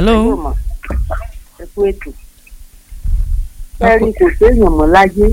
hello ẹ kú ètò ẹrí kò séèyàn mọ́ láyé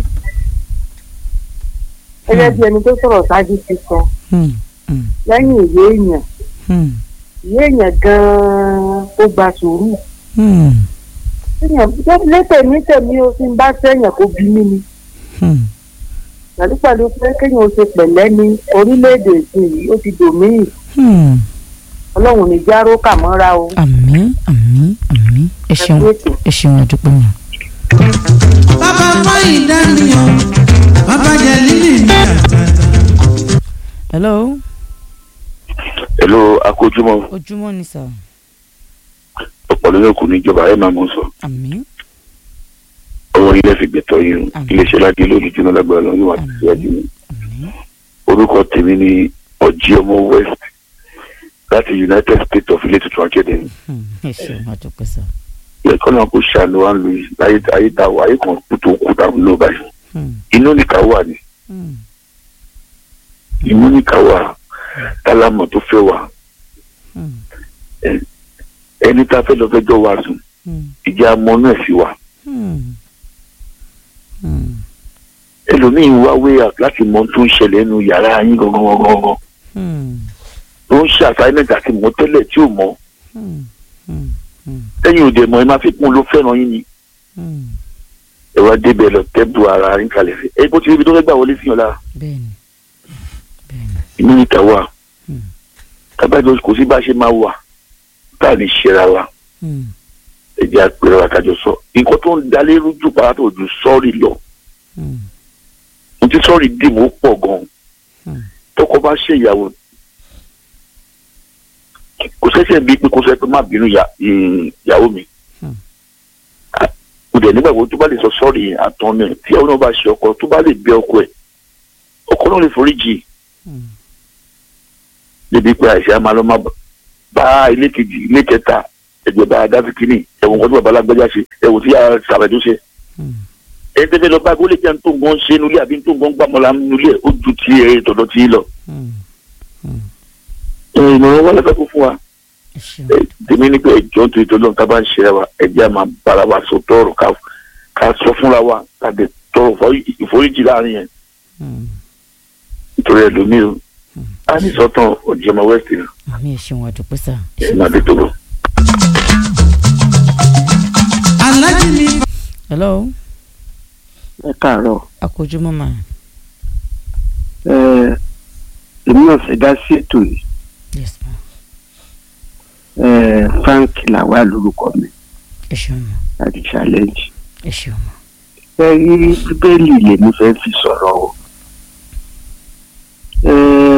gẹ́gẹ́ bí ẹni tó sọ̀rọ̀ ṣáájú ti sọ Hmm, hmm, lẹ́yìn ìwé èèyàn hmm, ìwé èèyàn gan-an ó gba sùúrù hmm, Téèyàn- létèmí tèmi o ti ń bá sẹ́yìn kó bí mí ni hmm. pẹ̀lú pẹ̀lú pé kéèyàn ó ṣe pẹ̀lẹ́ ní orílẹ̀-èdè ìsìn yìí ó ti dòmíì Hmm. ọlọ́run ní járó kà mọ́ra o àmín àmín àmín ẹ ẹ ṣeun kú ètò. ẹ ṣeun àdúpẹ́ mọ́. bàbá fáyìn dánìyàn bàbá jẹ lílì ní àtàtà. hello Hello akójúmọ́ ojúmọ́ ni sà ọ̀pọ̀lọpọ̀ kò ní ìjọba ẹ̀ máa mọ̀ sọ àmín ọwọ́ ilé fi gbẹ̀tọ̀ yín o Àmín. iléeṣẹ́ láti lórí jóná lágbára lọ yóò wá Àmín. síwájú mi àmín orúkọ tèmi ni ọjí ọmọ west láti united states of ilé tuntun akéde Hmm, ẹ ṣeun àdúpẹ́ sà. ẹ̀kọ́ náà kò ṣàánú wa ń lu yìí láyé ayé tá a wà ayé kan kú tó kú tá a lò báyìí Hmm, inú nìka wà ní hmm, inú nìka wà tálámọ̀ tó fẹ́ wà hmm, ẹni tá a fẹ́ lọ fẹjọ́ wa sùn hmm, ìjà amọ̀ náà sì wà hmm, hmm, ẹlòmíín wá wéyà láti mọ ohun tó ń ṣẹlẹ̀ nínú yàrá yín gangan gangan gangan hmm, tó ń ṣe assignment àti mọ̀ tẹ́lẹ̀ tí ò mọ̀ hmm, hmm, hmm, lẹ́yìn òde mọ̀ ẹ máa fi kún un ló fẹ́ràn yín ni hmm. ẹ wá débẹ̀ lọ tẹ́bù ara yín kalẹ̀ sí ẹ bó ti rí ibi tó fẹ́ gbà wọlé sí yàn lára bẹ́ẹ̀ni bẹ́ẹ̀ni inú níta wà Hmm. tábàjọ kò sí bá a ṣe máa wà tá a lè ṣera wa Hmm, ẹ jẹ́ àpẹẹrẹ wa kájọ sọ nǹkan tó ń dalé rújú pàtó ju sọ́ọ̀rì lọ hmm, mo ti sọ́ọ̀rì dìbò pọ̀ gan-an hmm, tọkọ bá ṣe ìyàwó kò ṣẹ̀ṣẹ̀ bíi pé kò sọ pé má bínú ìyá- ìyàwó mi Hmm. mo dẹ̀ nígbàgbọ́ tó bá lè sọ sọ́ọ̀rì àtọ́ mi tí ìyàwó náà bá ṣe ọkọ tó bá lè bẹ ọkọ ẹ̀ ọkọ náà lè foríjì hmm, débi pé àìsàn máa lọ máa bá ilé kejì ilé kẹta ẹgbẹ́ bá dáfi kínní ẹ̀wọ̀n kan tó bàbá alágbájá ṣe ẹ̀wọ̀n tí sàbẹ̀dó ṣe hmm, ẹni tẹ́fẹ́ lọ bá gbólé jẹ́ ní tó ń gan ṣe nulẹ̀ àbí ní tó ń gan gbàmọ́lá nulẹ̀ ó ju ti ẹ̀ tọ̀dọ̀ tí lọ. hmm. ìmọ̀ràn wà lẹ́fẹ̀ẹ́ kó fún wa ẹ ṣeun Ẹ, tèmi ní pé ẹjọ́ tó ìtọ́jú ọ̀hún tá a bá ń ṣe wa ẹjẹ́ a máa bára wa sọ tọrọ ká ká sọ fúnra wa ká dẹ̀ tọrọ fọ- ìforíjì láàrin yẹn Hmm, nítorí ẹlòmíì o a ní sọ́tàn ọ̀jọ̀mọ̀ west ni àmín ẹ ṣeun àdúpẹ́ sà ẹ ẹ̀ ṣeun. máa dé tó lọ. alájí mi hello ẹ káàárọ̀ akójúmọ́ mà ẹ èmi náà fẹ́ dá sí ètò yìí yes ma ẹ frank làwà lórúkọ mi ẹ ṣeun ma láti challenge ẹ ṣeun ma ẹ rí bíbélì lèmi fẹ́ fi sọ̀rọ̀ o ẹ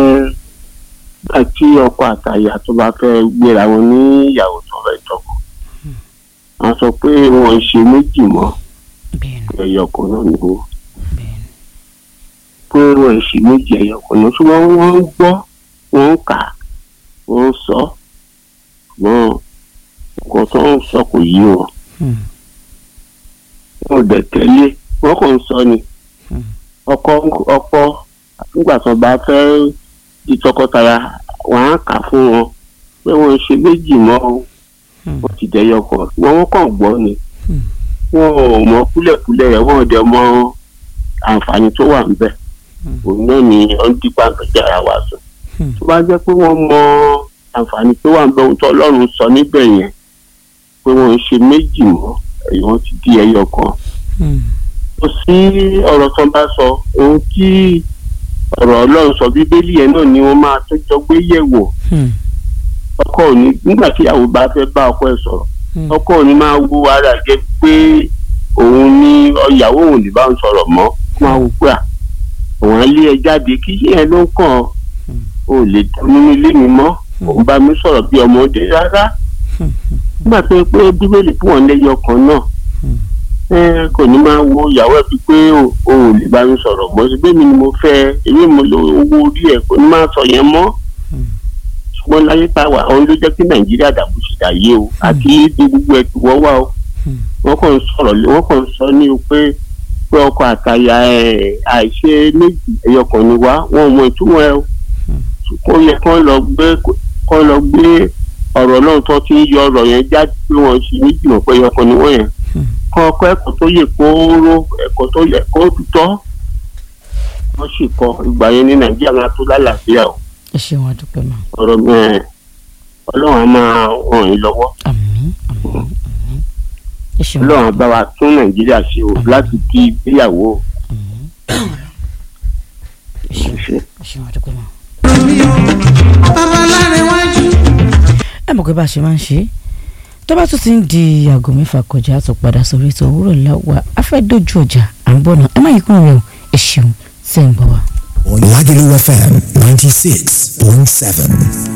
àti ọkọ àtàyà tó bá fẹ́ gbéra wọn ní ìyàwó tó fẹ́ tọkọ wọn sọ pé wọn ń ṣe méjì mọ́ bẹ́ẹ̀ni ẹyọkan náà ni wọn bẹ́ẹ̀ni pé wọn ń ṣe méjì ẹyọkan náà ṣùgbọ́n wọ́n ń gbọ́ wọ́n ń kà wọ́n ń sọ ṣùgbọ́n nǹkan tó ń sọ kò yé wọn Hmm, wọn ò dẹ̀ tẹ́lẹ̀ wọ́n kàn ń sọ ni hmm, ọkọ ọkọ nígbà tó bá fẹ́ di tọkọtaya wọ́n á kà fún wọn pé wọ́n ń ṣe méjì mọ́ o hmm, wọ́n ti dẹ̀yọ kan wọ́n wọ́n kàn gbọ́ ni hmm, wọn ò mọ kúlẹ̀kúlẹ̀ rẹ̀ wọ́n ò dẹ̀ mọ àǹfààní tó wà níbẹ̀ Hmm. òun náà ni ó ń dípa àgbẹ̀jẹ̀ ara wa sọ hmm, tó bá jẹ́ pé wọ́n mọ àǹfààní tó wà níbẹ̀ ohun tó ọlọ́run sọ níbẹ̀ yẹn pé wọ́n ń ṣe méjì mọ́ ẹ̀yìn wọn ti di ẹyọ kan hmm, kò sí ọ̀rọ̀ tó ń bá sọ ohun tí ọ̀rọ̀ ọlọ́run sọ bíbélì yẹn náà ni wọ́n máa tó jọ gbé yẹ̀wò hmm, ọkọ ò ní nígbà tí ìyàwó bá fẹ́ bá ọkọ ẹ̀ sọ̀rọ̀ hmm, ọkọ ò ní máa wo ara jẹ pé òun ní ìyàwó òun lè bá òun sọ̀rọ̀ mọ́ máa wò pé à òun á lé ẹ jáde kí yẹn ló ń kàn ọ́ Hmm. ò lè dùn nínú ilé mi mọ́ òun bá mi sọ̀rọ̀ bí ọmọdé rárá hmm, nígbà tó yẹ pé bíbélì fún wọn lẹ́yọ kan náà hmm, ẹ kò ní máa wo ìyàwó ẹ bíi pé o ò lè bá mi sọ̀rọ̀ mọ́ sí bẹ́ẹ̀ mi ni mo fẹ́ èmi mo lo owó orí ẹ̀ kò ní máa sọ yẹn mọ́ hmm, ṣùgbọ́n láyé tá a wà òun ló jẹ́ kí nàìjíríà dàbò sí dàyé o àti ní gbogbo ẹ̀ tí wọ́n wà o hmm, wọ́n kàn ń sọ̀rọ̀ lé- wọ́n kàn ń sọ ní o pé pé ọkọ àtàyà ẹ̀ àìṣe méjì ẹ̀yọkàn ni wá wọn ò mọ ìtumọ̀ ẹ o Hmm. kó yẹ kán lọ gbé kán lọ gbé ọ̀rọ̀ náà náà tó ti ń yọ ọ̀rọ̀ yẹn jáde pé wọ́n ṣe méjì mọ̀ pé ọkàn ni wọ́n yẹn Hmm. kọ́ ọkọ ẹ̀kọ́ tó yẹ kóró ẹ̀kọ́ tó yẹ kó tọ́ wọ́n sì kọ́ ìgbà yẹn ní nàìjíríà máa tó lálàáfíà o ẹ ṣeun àdúpẹ́ mà ọ̀rọ̀ mi ẹ̀ ọlọ́run á máa ràn yín lọ́wọ́ àmín àmín àmín ẹ ṣeun ọlọ́run á bá wa tún nàìjíríà ṣe o láti kí ìgbéyàwó ẹ ṣeun ṣe. ẹ ṣeun àdúpẹ́ mà. mi o bàbá lárẹ̀wájú. ẹ mọ̀ pé bá a ṣe máa ń ṣe é tó bá tún ti ń di aago mẹ́fà kọjá tó padà sórí ètò òwúrọ̀ láwa a fẹ́ dojú ọjà à ń bọ̀ náà ẹ má yí kúrò rẹ o ẹ ṣeun tẹ́ ń gbọ́ wa. Lagelu FM 96.7.